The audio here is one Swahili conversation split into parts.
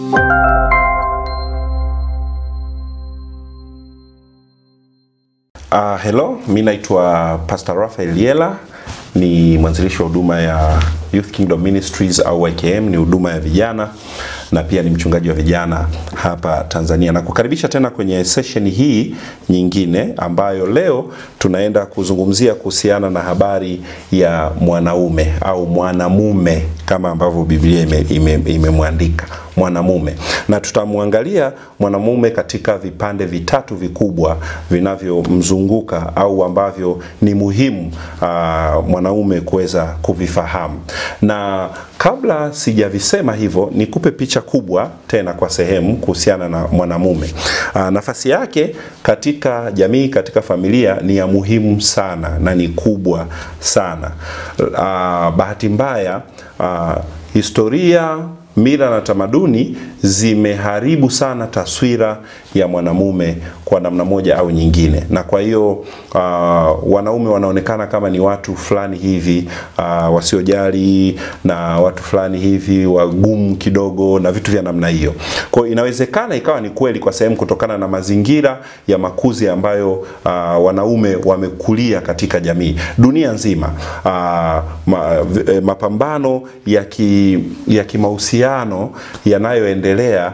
Uh, hello, mi naitwa Pastor Raphael Yela, ni mwanzilishi wa huduma ya Youth Kingdom Ministries au YKM, ni huduma ya vijana na pia ni mchungaji wa vijana hapa Tanzania. Na kukaribisha tena kwenye session hii nyingine ambayo leo tunaenda kuzungumzia kuhusiana na habari ya mwanaume au mwanamume kama ambavyo Biblia imemwandika ime, ime mwanamume, na tutamwangalia mwanamume katika vipande vitatu vikubwa vinavyomzunguka au ambavyo ni muhimu uh, mwanaume kuweza kuvifahamu. Na kabla sijavisema hivyo, nikupe picha kubwa tena kwa sehemu kuhusiana na mwanamume. Uh, nafasi yake katika jamii, katika familia ni ya muhimu sana na ni kubwa sana. Uh, bahati mbaya uh, historia mila na tamaduni zimeharibu sana taswira ya mwanamume kwa namna moja au nyingine, na kwa hiyo uh, wanaume wanaonekana kama ni watu fulani hivi uh, wasiojali na watu fulani hivi wagumu kidogo na vitu vya namna hiyo. Kwa hiyo inawezekana ikawa ni kweli kwa sehemu kutokana na mazingira ya makuzi ambayo uh, wanaume wamekulia katika jamii dunia nzima. Uh, ma, mapambano ya ki, ya kimahusiano yanayoendelea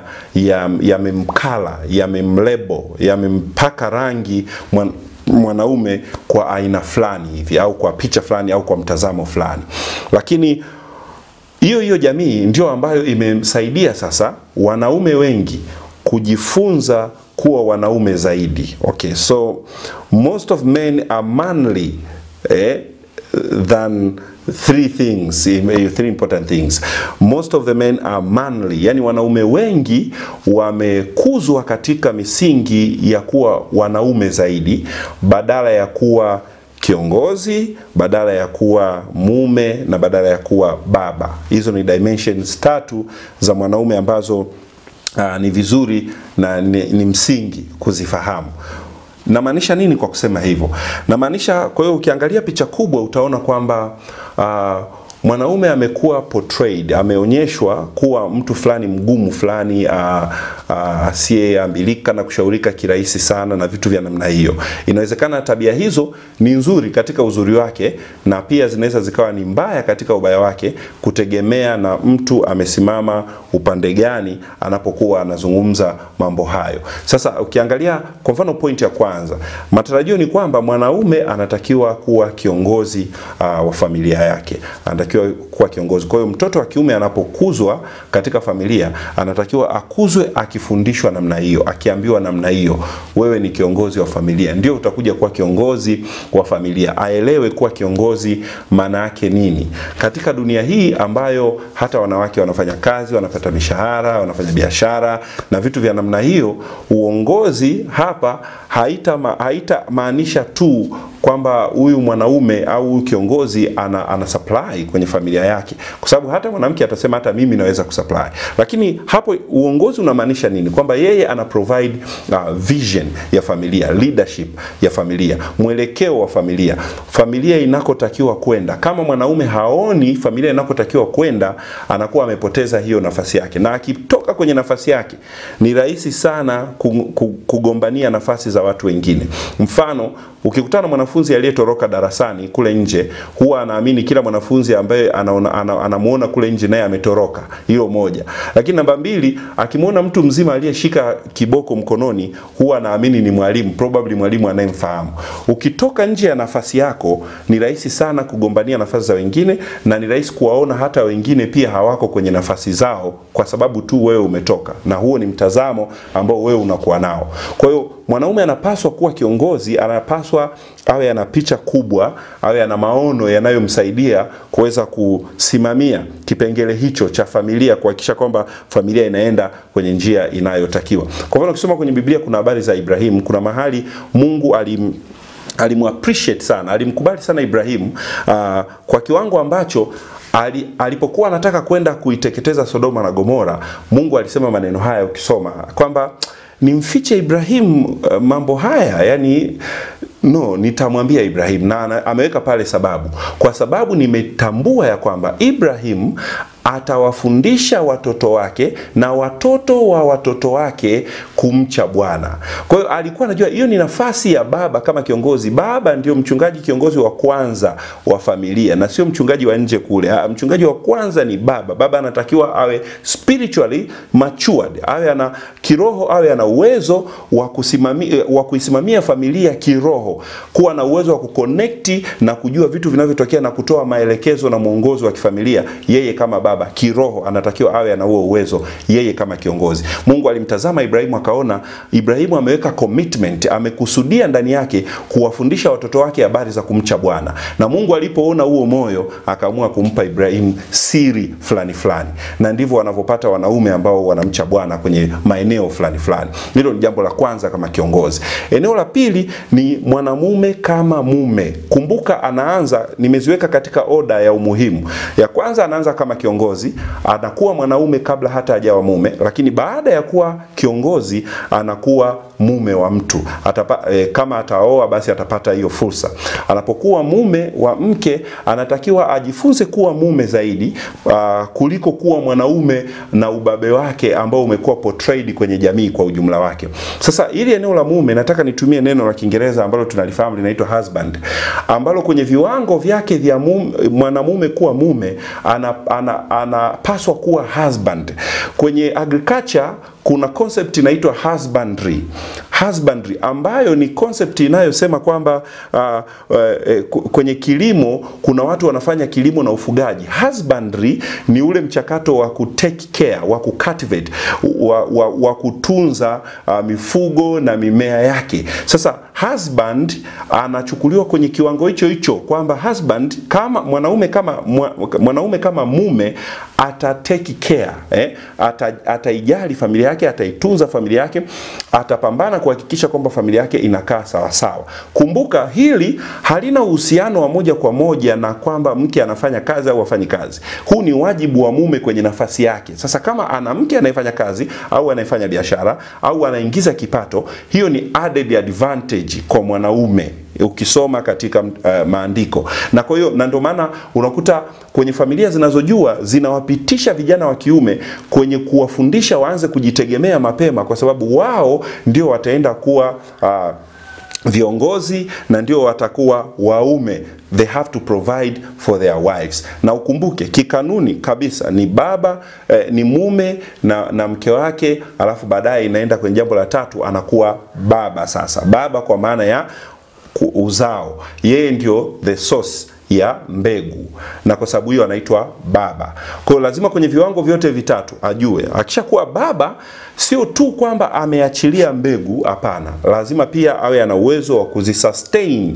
yamemkala ya yamemlebo yamempaka rangi mwan, mwanaume kwa aina fulani hivi au kwa picha fulani au kwa mtazamo fulani, lakini hiyo hiyo jamii ndio ambayo imemsaidia sasa wanaume wengi kujifunza kuwa wanaume zaidi. Okay, so most of men are manly eh, than three things, three important things. Most of the men are manly, yani wanaume wengi wamekuzwa katika misingi ya kuwa wanaume zaidi badala ya kuwa kiongozi, badala ya kuwa mume na badala ya kuwa baba. Hizo ni dimensions tatu za mwanaume ambazo uh, ni vizuri na ni, ni msingi kuzifahamu. Namaanisha nini kwa kusema hivyo? Namaanisha, kwa hiyo ukiangalia picha kubwa utaona kwamba uh, mwanaume amekuwa portrayed, ameonyeshwa kuwa mtu fulani mgumu fulani asiyeambilika uh, uh, na kushaurika kirahisi sana na vitu vya namna hiyo. Inawezekana tabia hizo ni nzuri katika uzuri wake na pia zinaweza zikawa ni mbaya katika ubaya wake, kutegemea na mtu amesimama upande gani anapokuwa anazungumza mambo hayo. Sasa ukiangalia kwa mfano, point ya kwanza, matarajio ni kwamba mwanaume anatakiwa kuwa kiongozi uh, wa familia yake, anatakiwa kuwa kiongozi. Kwa hiyo mtoto wa kiume anapokuzwa katika familia anatakiwa akuzwe akifundishwa namna hiyo, akiambiwa namna hiyo, wewe ni kiongozi wa familia, ndio utakuja kuwa kiongozi wa familia. Aelewe kuwa kiongozi maana yake nini katika dunia hii ambayo hata wanawake wanafanya kazi, wanapata mishahara, wanafanya biashara na vitu vya namna hiyo. Uongozi hapa haita ma, haita maanisha tu kwamba huyu mwanaume au huyu kiongozi ana, ana supply kwenye familia yake, kwa sababu hata mwanamke atasema hata mimi naweza kusupply. Lakini hapo uongozi unamaanisha nini? Kwamba yeye ana provide uh, vision ya familia, leadership ya familia, mwelekeo wa familia, familia inakotakiwa kwenda. Kama mwanaume haoni familia inakotakiwa kwenda, anakuwa amepoteza hiyo nafasi yake, na akitoka kwenye nafasi yake ni rahisi sana kugombania nafasi za watu wengine. Mfano, ukikutana mwanafunzi aliyetoroka darasani kule nje, huwa anaamini kila mwanafunzi ambaye anamuona ana, ana kule nje naye ametoroka. Hilo moja. Lakini namba mbili, akimwona mtu mzima aliyeshika kiboko mkononi, huwa anaamini ni mwalimu, probably mwalimu anayemfahamu. Ukitoka nje ya nafasi yako, ni rahisi sana kugombania nafasi za wengine, na ni rahisi kuwaona hata wengine pia hawako kwenye nafasi zao kwa sababu tu wewe umetoka, na huo ni mtazamo ambao wewe unakuwa nao. Kwa hiyo mwanaume anapaswa kuwa kiongozi, anapaswa awe ana picha kubwa, awe ana maono yanayomsaidia kuweza kusimamia kipengele hicho cha familia, kuhakikisha kwamba familia inaenda kwenye njia inayotakiwa. Kwa mfano, ukisoma kwenye Biblia kuna habari za Ibrahimu, kuna mahali Mungu alim alimuappreciate sana, alimkubali sana Ibrahimu uh, kwa kiwango ambacho ali, alipokuwa anataka kwenda kuiteketeza Sodoma na Gomora, Mungu alisema maneno haya ukisoma kwamba nimfiche Ibrahim uh, mambo haya yani no nitamwambia Ibrahim na ameweka pale sababu kwa sababu nimetambua ya kwamba Ibrahim atawafundisha watoto wake na watoto wa watoto wake kumcha Bwana. Kwa hiyo alikuwa anajua hiyo ni nafasi ya baba kama kiongozi. Baba ndio mchungaji kiongozi wa kwanza wa familia na sio mchungaji wa nje kule. Ha, mchungaji wa kwanza ni baba. Baba anatakiwa awe spiritually matured, awe ana kiroho, awe ana uwezo wa kusimamia wa kuisimamia familia kiroho, kuwa na uwezo wa kuconnect na kujua vitu vinavyotokea na kutoa maelekezo na mwongozo wa kifamilia. Yeye kama baba kiroho anatakiwa awe ana huo uwezo, yeye kama kiongozi. Mungu alimtazama Ibrahimu akaona Ibrahimu ameweka commitment, amekusudia ndani yake kuwafundisha watoto wake habari za kumcha Bwana, na Mungu alipoona huo moyo akaamua kumpa Ibrahimu siri fulani fulani, na ndivyo wanavyopata wanaume ambao wanamcha Bwana kwenye maeneo fulani fulani. Hilo ni jambo la kwanza kama kiongozi. Eneo la pili ni mwanamume kama mume. Kumbuka, anaanza nimeziweka katika oda ya umuhimu. Ya kwanza anaanza kama kiongozi, anakuwa mwanaume kabla hata hajawa mume, lakini baada ya kuwa kiongozi anakuwa mume wa mtu Atapa, e, kama ataoa basi atapata hiyo fursa. Anapokuwa mume wa mke anatakiwa ajifunze kuwa mume zaidi uh, kuliko kuwa mwanaume na ubabe wake ambao umekuwa portrayed kwenye jamii kwa ujumla wake. Sasa ili eneo la mume, nataka nitumie neno la Kiingereza ambalo tunalifahamu linaitwa husband, ambalo kwenye viwango vyake vya mwanamume kuwa mume anapaswa ana, ana kuwa husband. Kwenye agriculture kuna concept inaitwa husbandry husbandry ambayo ni concept inayosema kwamba uh, uh, kwenye kilimo kuna watu wanafanya kilimo na ufugaji. Husbandry ni ule mchakato wa ku take care, wa ku cultivate, wa, wa, wa kutunza uh, mifugo na mimea yake. Sasa husband anachukuliwa kwenye kiwango hicho hicho kwamba husband kama mwanaume kama mwanaume kama mume ata take care eh, ata, ataijali familia yake, ataitunza familia yake, atapambana kuhakikisha kwamba familia yake inakaa sawa sawa. Kumbuka hili halina uhusiano wa moja kwa moja na kwamba mke anafanya kazi au afanyi kazi. Huu ni wajibu wa mume kwenye nafasi yake. Sasa kama ana mke anayefanya kazi au anayefanya biashara au anaingiza kipato, hiyo ni added advantage kwa mwanaume ukisoma katika uh, maandiko na kwa hiyo na ndio maana unakuta kwenye familia zinazojua zinawapitisha vijana wa kiume kwenye kuwafundisha waanze kujitegemea mapema, kwa sababu wao ndio wataenda kuwa uh, viongozi na ndio watakuwa waume they have to provide for their wives. Na ukumbuke kikanuni kabisa ni baba eh, ni mume na, na mke wake, alafu baadaye inaenda kwenye jambo la tatu, anakuwa baba. Sasa baba kwa maana ya uzao, yeye ndio the source ya mbegu na kwa sababu hiyo anaitwa baba. Kwa hiyo lazima kwenye viwango vyote vitatu ajue, akishakuwa baba sio tu kwamba ameachilia mbegu, hapana, lazima pia awe ana uwezo wa kuzisustain,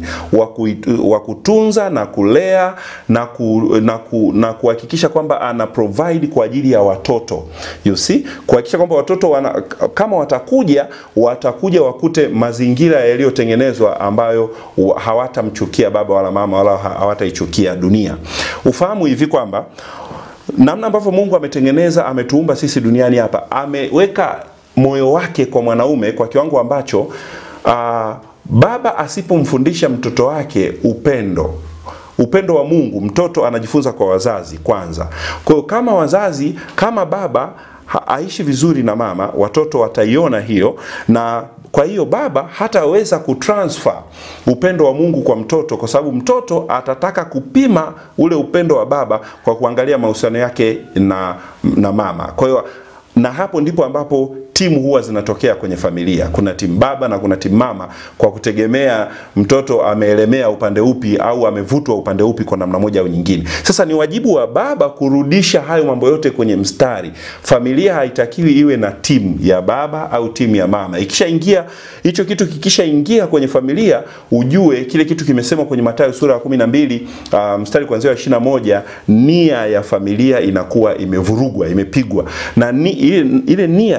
wa kutunza na kulea na ku, na ku, na kuhakikisha kwamba ana provide kwa ajili ya watoto. You see, kuhakikisha kwamba watoto wana, kama watakuja watakuja wakute mazingira yaliyotengenezwa ambayo hawatamchukia baba wala mama wala hawataichukia dunia. Ufahamu hivi kwamba namna ambavyo Mungu ametengeneza ametuumba sisi duniani hapa, ameweka moyo wake kwa mwanaume kwa kiwango ambacho uh, baba asipomfundisha mtoto wake upendo upendo wa Mungu, mtoto anajifunza kwa wazazi kwanza. Kwa hiyo kama wazazi, kama baba aishi vizuri na mama, watoto wataiona hiyo na kwa hiyo baba hataweza kutransfer upendo wa Mungu kwa mtoto, kwa sababu mtoto atataka kupima ule upendo wa baba kwa kuangalia mahusiano yake na, na mama. Kwa hiyo na hapo ndipo ambapo timu huwa zinatokea kwenye familia. Kuna timu baba na kuna timu mama, kwa kutegemea mtoto ameelemea upande upi au amevutwa upande upi kwa namna moja au nyingine. Sasa ni wajibu wa baba kurudisha hayo mambo yote kwenye mstari. Familia haitakiwi iwe na timu ya baba au timu ya mama. Ikishaingia hicho kitu, kikishaingia kwenye familia, ujue kile kitu kimesemwa kwenye Mathayo sura ya 12 uh, mstari kuanzia 21, nia ya familia inakuwa imevurugwa, imepigwa na ni, ile, ile nia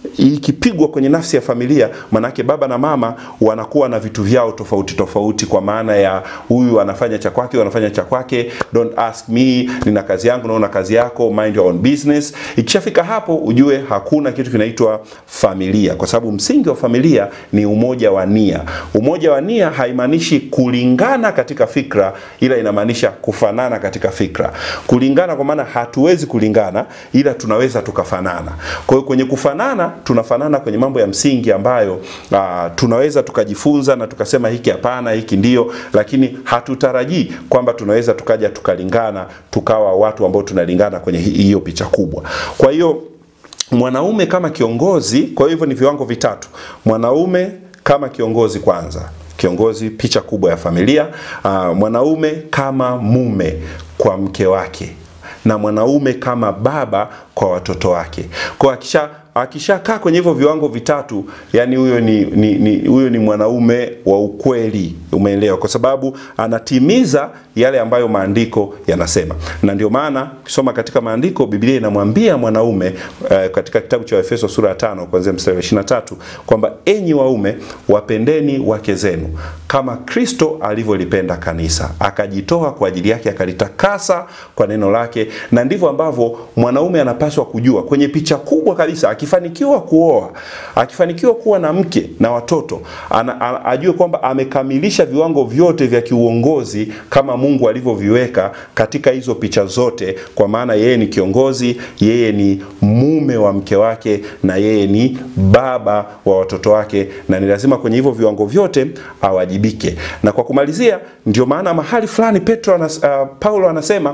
ikipigwa kwenye nafsi ya familia, manake baba na mama wanakuwa na vitu vyao tofauti tofauti, kwa maana ya huyu anafanya cha kwake, anafanya cha kwake, don't ask me, nina kazi yangu, naona kazi yako, mind your own business. Ikishafika hapo, ujue hakuna kitu kinaitwa familia, kwa sababu msingi wa familia ni umoja wa nia. Umoja wa nia haimaanishi kulingana katika fikra, ila inamaanisha kufanana katika fikra. Kulingana kwa maana hatuwezi kulingana, ila tunaweza tukafanana. Kwa hiyo kwenye kufanana tunafanana kwenye mambo ya msingi ambayo uh, tunaweza tukajifunza na tukasema hiki hapana, hiki ndio, lakini hatutarajii kwamba tunaweza tukaja tukalingana tukawa watu ambao tunalingana kwenye hiyo picha kubwa. Kwa hiyo mwanaume kama kiongozi, kwa hivyo ni viwango vitatu. Mwanaume kama kiongozi kwanza, kiongozi, picha kubwa ya familia. Uh, mwanaume kama mume kwa mke wake na mwanaume kama baba kwa watoto wake. Kwa akisha akishakaa kwenye hivyo viwango vitatu, yani huyo ni, ni, ni, huyo ni mwanaume wa ukweli, umeelewa? Kwa sababu anatimiza yale ambayo maandiko yanasema, na ndio maana ukisoma katika maandiko, Biblia inamwambia mwanaume uh, katika kitabu cha Efeso sura ya tano kuanzia mstari wa 23 kwamba enyi waume wapendeni wake zenu kama Kristo alivyolipenda kanisa akajitoa kwa ajili yake akalitakasa kwa neno lake, na ndivyo ambavyo mwanaume anapaswa kujua kwenye picha kubwa kabisa akifanikiwa kuoa, akifanikiwa kuwa na mke na watoto, ana, ana, ajue kwamba amekamilisha viwango vyote vya kiuongozi kama Mungu alivyoviweka katika hizo picha zote, kwa maana yeye ni kiongozi, yeye ni mume wa mke wake, na yeye ni baba wa watoto wake, na ni lazima kwenye hivyo viwango vyote awajibike. Na kwa kumalizia, ndio maana mahali fulani Petro anas, uh, Paulo anasema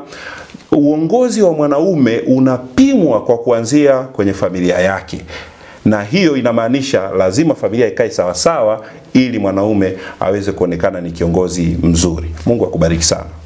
uongozi wa mwanaume unapimwa kwa kuanzia kwenye familia yake, na hiyo inamaanisha lazima familia ikae sawasawa ili mwanaume aweze kuonekana ni kiongozi mzuri. Mungu akubariki sana.